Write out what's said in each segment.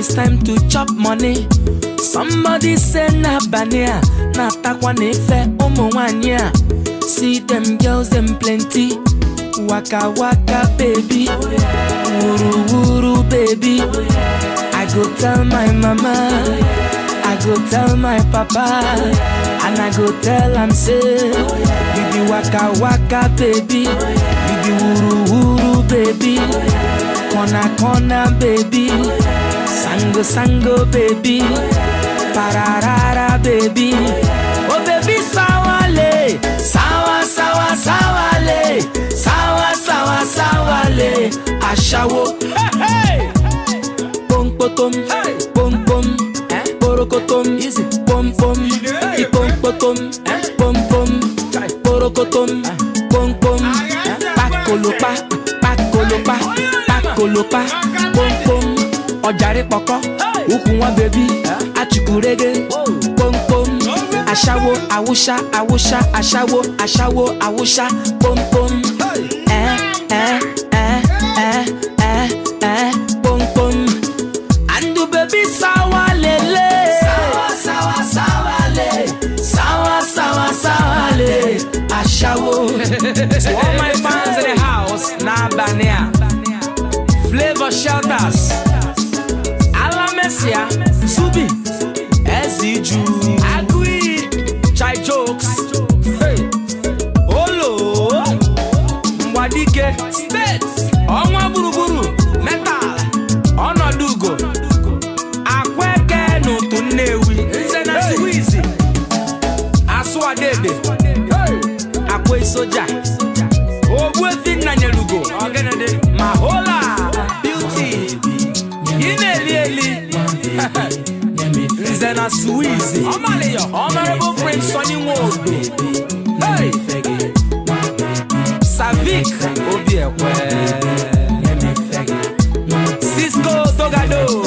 it's time to chop money. Somebody say na bania, na takwa nefe ụmụ nwanyị a. See them girls them plenty. Waka waka baby, wuru wuru baby. I go tell my mama, I go tell my papa, and I go tell am say, you be waka waka baby, you be wuru wuru baby, corner corner baby, sango sango baby, pararara baby, oh baby sawale, sawa sawa sawale, sawa sawa sawale, ashawo. Hey, hey. pom potom, pom pom, porokotom, pom pom, ipom potom, pom pom, porokotom, pom pom, pakolopa, pakolopa, pakolopa, pom pom, ọjàre pọkọ, ukwu nwa bebi, achukwurege, pom pom, aṣawo, awụsa, awụsa, aṣawo, aṣawo, awụsa, pom pom, ẹ ẹ ẹ ẹ ẹ ẹ pom pom. And the baby sawa lele Sawa sawa sawa le Sawa sawa sawa le Ashawo To all my fans in the house Na Bania Flavor Shelters Alamesia Subi Eziju Agui Chai Jokes Hey Olo Mwadike States Ọnwa gburugburu Metal Ọnọdụ ugo Akweke n'ụtụ Nnewi Nze na Suwizi Asụwadebe Akwa soja Ogbuefi Nnanyelugo Ma hola Beauty Ị na-eli eli Nze na Suwizi Honorable Prince Sonny Nwodo Hey! Savik Obiekwe Cisco Togado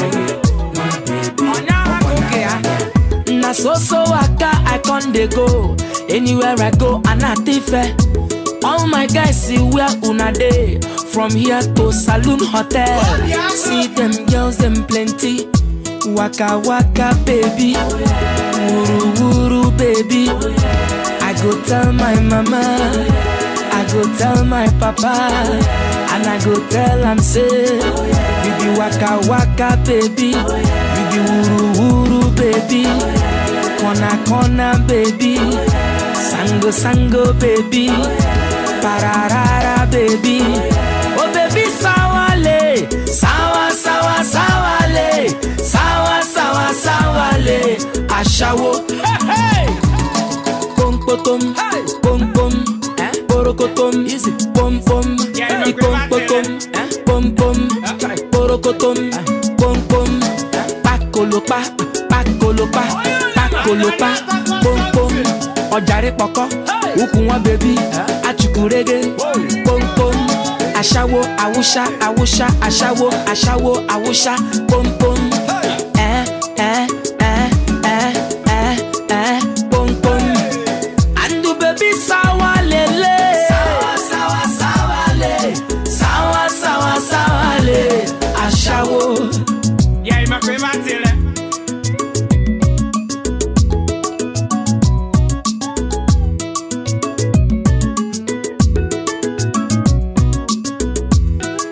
Na so so waka I con dey go Anywhere I go Anatife All my guys see where una dey From here to Saloon Hotel See them girls them plenty Waka waka baby Wuru wuru baby I go tell my mama I go tell my papa And I go tell am say You be waka waka baby You be wuru wuru baby Corner corner baby Sango sango baby Pararara baby Oh baby sawale Sawa sawa sawale Sawa sawa sawale Ashawo Hey hey pom potom, pom pom, porokotom, pom pom, ipom potom, pom pom, porokotom, pom pom, pakolopa, pakolopa, pakolopa, pom pom, ọjàre pọkọ, ukwu nwa bebi, achukwurege, pom pom, aṣawo, awụsa, awụsa, aṣawo, aṣawo, awụsa, pom pom, ẹ ẹ ẹ ẹ ẹ ẹ pom pom. And the baby sawa lele Sawa sawa sawa le Sawa sawa sawa le Ashawo Yeah, my favorite tele.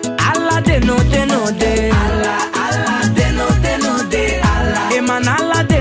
Allah de no de no de Allah Allah de no de no de Allah Eman Allah de